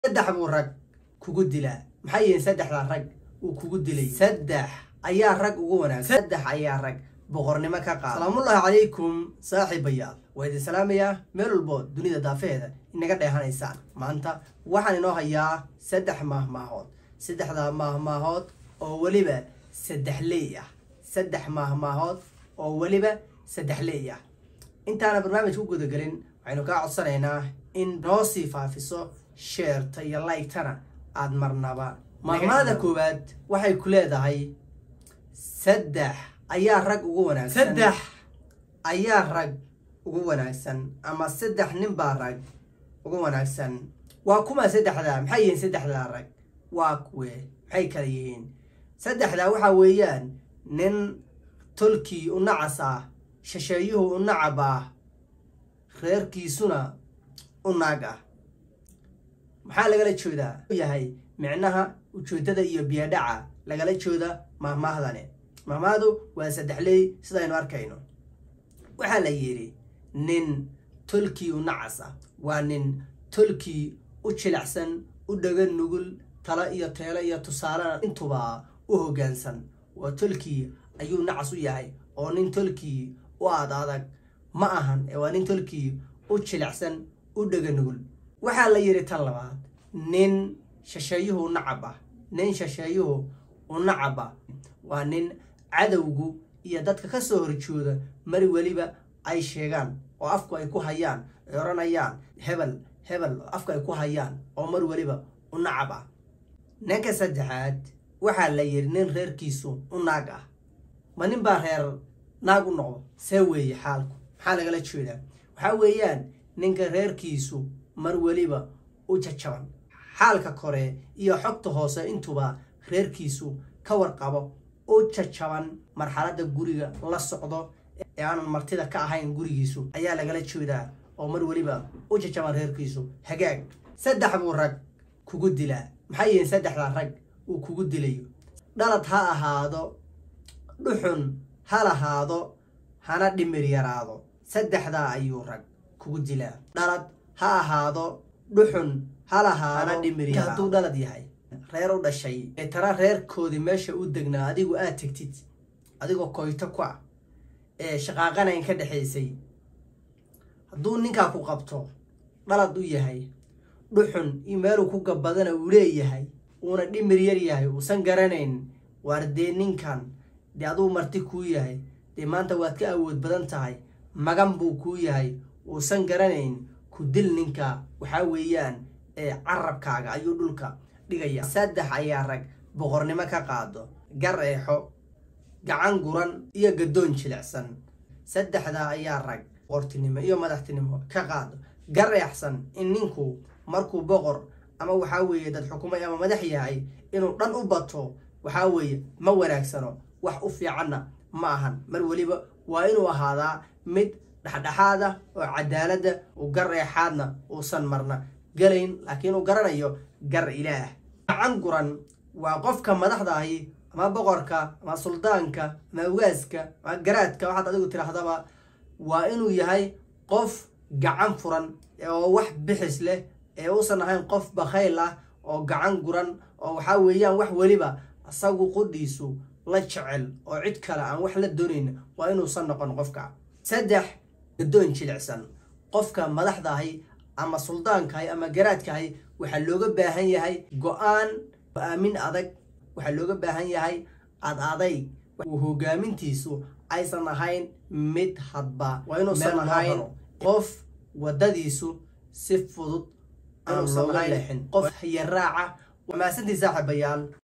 saddex buu rag kugu dilaa maxay yihiin saddexdaa rag uu kugu dilay saddex ayaa rag ugu wanaagsan saddex ayaa rag boqornimo ka qaada salaamullaahi calaykum saaxiibayaal waa idin salaamayaa meel walbo dunida daafeheeda inaga dheehanaysaan maanta waxaan inoo hayaa saddex maahmaahood saddexdaa maahmaahood oo weliba saddex leey ah saddex maahmaahood oo weliba saddex leey ah intaana barnaamij ku gudagelin waxaynu kaa codsanaynaa in noo sii faafiso sheerta iyo laygtana aada marnaba maahmaada koowaad waxay ku leedahay saddex ayaa rag ugu wanaagsan saddex ayaa rag ugu wanaagsan ama saddex nin baa rag ugu wanaagsan waa kuma saddexdaa maxay yihiin saddexdaa rag waa kuwe maxay kala yihiin saddexdaa waxaa weeyaan nin tolkii u nacas ah shisheeyuhu u nacab ah reerkiisuna u naag ah maxaa lagala jeedaa yahay micnaha ujeedada iyo biyadhaca lagala jooda maahmaahdane maahmaahdu waa saddexley sidaynu arkayno waxaa la yidhi nin tolkii u nacas ah waa nin tolkii u jilicsan u dhaga nugul talo iyo teelo iyo tusaalena intuba u hoggaansan waa tolkii ayuu nacas u yahay oo nin tolkii u aad adag ma ahan ee waa nin tolkii u jilicsan u dhaga nugul waxaa la yidhi tan labaad nin shisheeyuhu u nacab ah nin shisheeyuhu u nacab ah waa nin cadowgu iyo dadka ka soo horjooda mari weliba ay sheegaan oo afku ay ku hayaan ay odhanayaan hebel hebel afku ay ku hayaan oo mar weliba u nacab ah ninka saddexaad waxaa la yidhi nin reerkiisu u naag ah ma nin baa reer naag u noqdo see weeye xaalku maxaa lagala jeedaa waxaa weeyaan ninka reerkiisu mar weliba u jajaban xaalka kore iyo xogta hoose intuba reerkiisu ka warqabo u jajaban marxaladda guriga la socdo ee aanan martida ka ahayn gurigiisu ayaa lagala jeedaa oo mar weliba u jajaban reerkiisu hagaag saddex buu rag kugu dilaa maxay yihiin saddexdaa rag uu kugu dilayo dhalad ha ahaado dhuxun ha lahaado hana dhimir yaraado saddexdaa ayuu rag kugu dilaa dhalad ha ahaado dhuxun ha lahaado dhimir hadduu dhalad yahay reer u dhashay ee tana reerkoodii meesha u degnaa adigu aad tegtid adigoo koyto ku ah ee shaqaaqanayn ka dhexaysay hadduu ninkaa ku qabto dhalad u yahay dhuxun iyo meeluu ku gabadana uu leeyahay uuna dhimir yar yahay uusan garanayn waar dee ninkan dee aduu marti kuu yahay dee maanta waad ka awood badan tahay magan buu kuu yahay uusan garanayn ku dil ninka waxaa weeyaan ee carabkaaga ayuu dhulka dhigaya saddex ayaa rag boqornimo ka qaado gar eexo gacan guran iyo gaddoon jilicsan saddexdaa ayaa rag boqortinimo iyo madaxtinimo ka qaado gar eexsan in ninku markuu boqor ama waxaa weeye dad xukumay ama madax yahay inuu dhan u bato waxaa weeye ma wanaagsano wax u fiicanna ma ahan mar weliba waa inuu ahaadaa mid dhexdhexaad ah oo cadaaladda uu gar eexaadna uusan marna galayn laakiin uu garanayo gar ilaah gacan guran waa qofka madaxda ahi ama boqorka ama suldaanka ama awgaaska ama garaadka waxaad adigu tidhaahdaba waa inuu yahay qof gacan furan oo wax bixis leh ee uusan ahayn qof bakhayl ah oo gacan guran oo waxaa weeyaan wax weliba isagu qudhiisu la jecel oo cid kale aan wax la doonayn waa inuusan noqon qofka saddex gaddoon jilicsan qofka madaxda ahi ama suldaankahay ama garaadkahay waxaa looga baahan yahay go-aan go-aamin adag waxaa looga baahan yahay ad adayg uu hogaamintiisu aysan ahayn mid hadba waa inuusan ahayn qof waddadiisu si fudud aan looga leexin qof hayaraaca maasantii saaxiibayaal